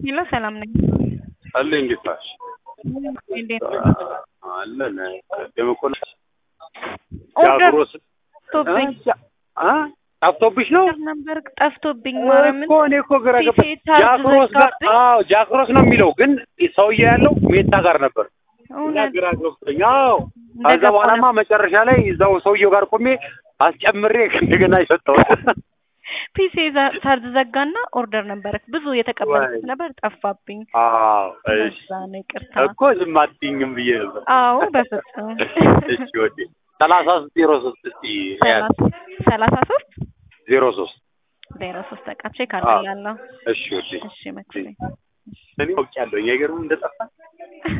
ሄሎ ሰላም ነኝ። አለ እንዴት ናሽ? እንዴት አለን ደመኮላ ኦርደር ጃግሮስ ጠፍቶብኝ አ ጠፍቶብሽ ነው ነበር ጠፍቶብኝ ማርያምን እኮ እኔ እኮ ግራ ገባ። ፊቴ ታርዝ ጃክሮስ ጋር ዘጋብኝ። አዎ ጃክሮስ ነው የሚለው ግን ሰውዬው ያለው ሜታ ጋር ነበር። እና እውነት ግራ ገብቶኝ አዎ ከዛ እንደገባሁ በኋላማ መጨረሻ ላይ እዛው ሰውዬው ጋር ቆሜ አስጨምሬ እንደገና የሰጠሁት ፒሲ ሳርዝ ዘጋና ኦርደር ነበረ ብዙ የተቀበልኩት ወይ. ነበር ጠፋብኝ። አዎ እሺ በዛ ነው ይቅርታ። እኮ ዝም አትይኝም ብዬ ነበር። አዎ በፍጹም እሺ ወዴ ሰላሳ ሶስት ዜሮ ሶስት እስቲ ያዝ ሰላሳ ሰላሳ ሶስት ዜሮ ሶስት ዜሮ ሶስት በቃ ቼክ አዎ። አድርጋለሁ። እሺ ወዴ እሺ መክፈል እኔ አውቄያለሁ የገርም እንደጠፋ